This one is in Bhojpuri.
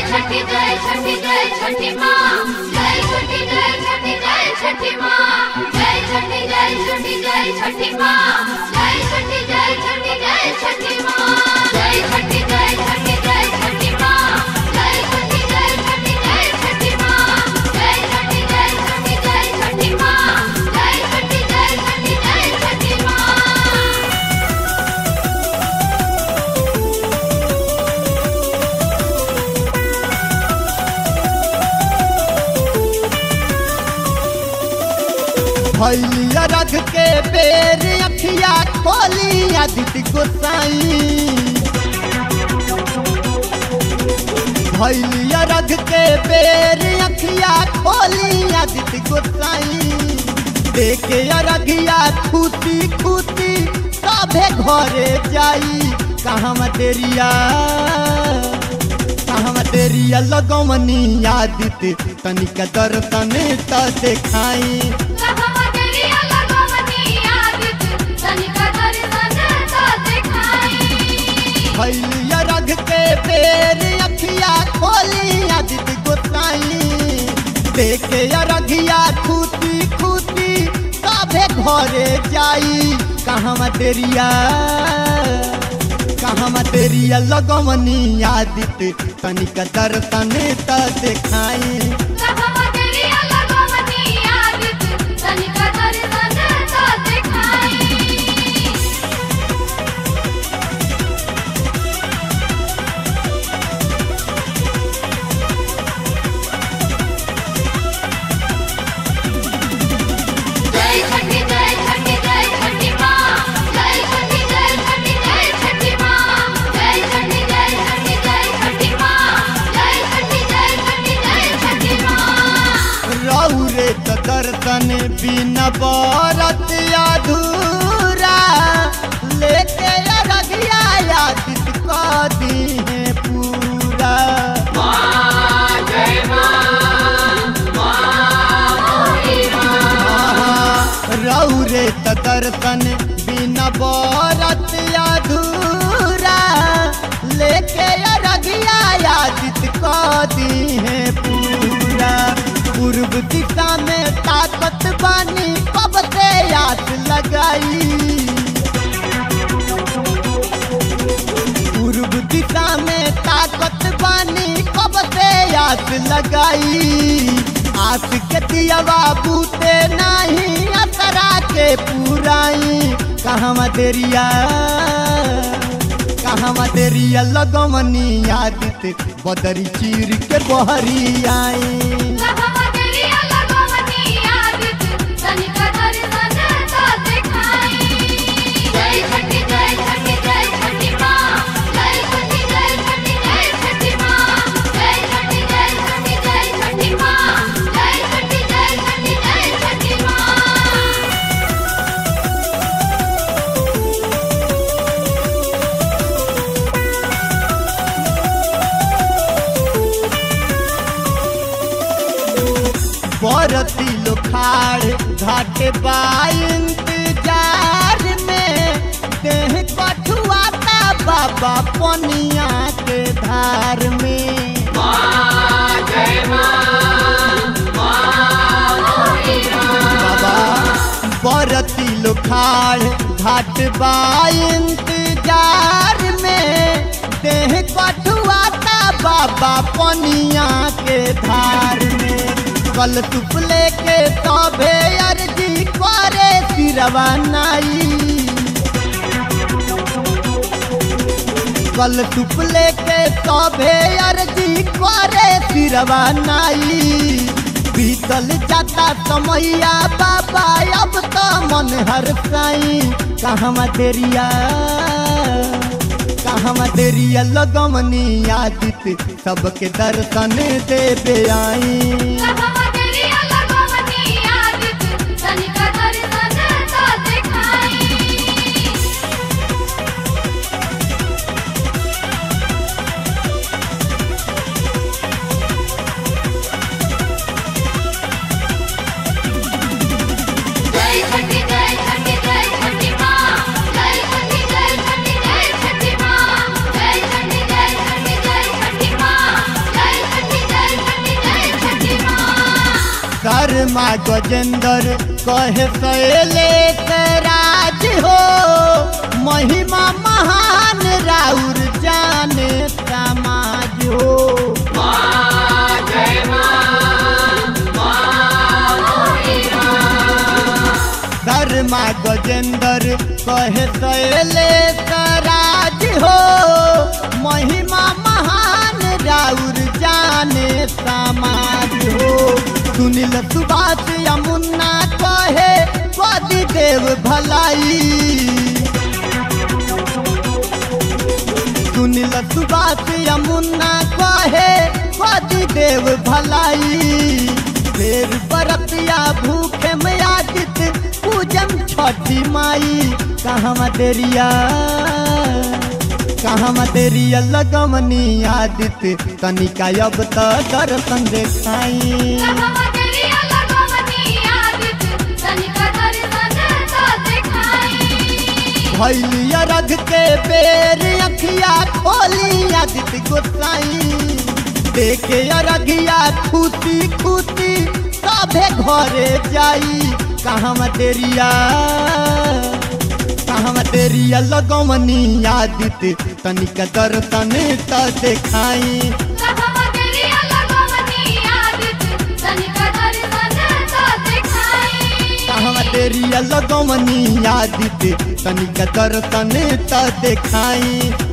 छठी जय छठी जय छठी माँ जय छठी जय छठी जय छठी माँ जय छठी जय छठी जय छठी माँ जय छठी जय छठी जय छठी माँ जय छठी जय छठी जय छठी माँ जय छठी जय छठी जय छठी माँ जय छठी जय छठी जय छठी माँ जय छठी जय छठी जय छठी माँ भैलिया रख के बेर अखिया खोली आदित्य गोसाई भैलिया रख के बेर अखिया खोली आदित्य गोसाई देखे अरघिया खुशी खुशी सभे घरे जाई कहाँ तेरिया कहाँ तेरिया लगमनी आदित्य तनिक दर्शन त देखाई कहमगरिया लगवनी आदित तनिका दर्शन तो दिखाई भैलिया रख के बेर अखिया खोली आदित्य गोसाई देखे अरघिया खुशी खुशी सभे घरे जाई कहाँ तेरिया कहाँ तेरिया लगमनी आदित्य तनिक दर्शन त देखाई कहमगरिया लगवनी आदित तनिका दर्शन तो दिखाई जय छठी जय छठी जय छठी माँ जय छठी जय छठी जय छठी माँ जय छठी जय छठी जय छठी माँ जय छठी जय छठी जय छठी माँ रौरे त दर्शन बिना बरत अधूरा लेके अरघिया आदित क दीहे पूरा आहा, रौरे त दर्शन बिना बरत अधूरा लेके अरघिया आदित क दीहे पूरा पूर्व दिशा में ताकत बानी कब से आस लगाई पूर्व दिशा में ताकत बानी कब से आस लगाई आस के दियावा बूते नहीं असरा के पुराई कहाँ देरिया कहाँ देरिया लगमनी आदित बदरी चीर के बहरी आई कहमगरिया लगवनी आदित तनिका दर्शन तो दिखाई जय छठी जय छठी जय छठी माँ जय छठी जय छठी जय छठी माँ जय छठी जय छठी जय छठी माँ जय छठी जय छठी जय छठी माँ बरती लोखाड़ घाटे बा इंतजार में देह कठुआता बाबा पनिया के धार में बाबा बरती लोखाड़ घाट बा इंतजार में देह कठुआता बाबा पनिया के धार में कल तुप लेके तबे अर्जी करे सिरवा नाई कल तुप लेके तबे अर्जी करे सिरवा नाई बीतल जाता समैया बाबा अब तो मन हर साई कहाँ तेरिया कहाँ तेरिया लगमनी आदित सबके दर्शन देवे आई कहमगरिया लगवनी आदित तनिका दर्शन तो दिखाई जय छठी जय छठी जय छठी माँ जय छठी जय छठी जय छठी माँ जय छठी जय छठी जय छठी माँ जय शर्मा गजेंद्र कहे सैले राज हो महिमा महान राउर जाने समाज हो शर्मा गजेंद्र कहे सैले राज हो महिमा महान राउर जाने समाज हो सुनील सुभाष यमुना कहे पति देव भलाई सुनील सुभाष यमुना कहे पति देव भलाई फेर बरतिया भूखे में आदित पूजन छठी माई कहाँ तेरिया कहाँ तेरिया लगमनी आदित तनिका अब त दर्शन देखाई कहवा तेरिया लगवनी आदित तनिका दर्शन तो दिखाई भैलिया रख के बेर अखिया खोली आदित गोसाई देखे अरघिया खुशी खुशी सभे घरे जाई कहाँ तेरिया कहाँ तेरिया लगमनी आदित तनिक दर्शन त देखाई कहवा तेरिया लगवनी आदित तनिका दर्शन तो दिखाई कहाँ तेरिया लगमनी आदित तनिक दर्शन त देखाई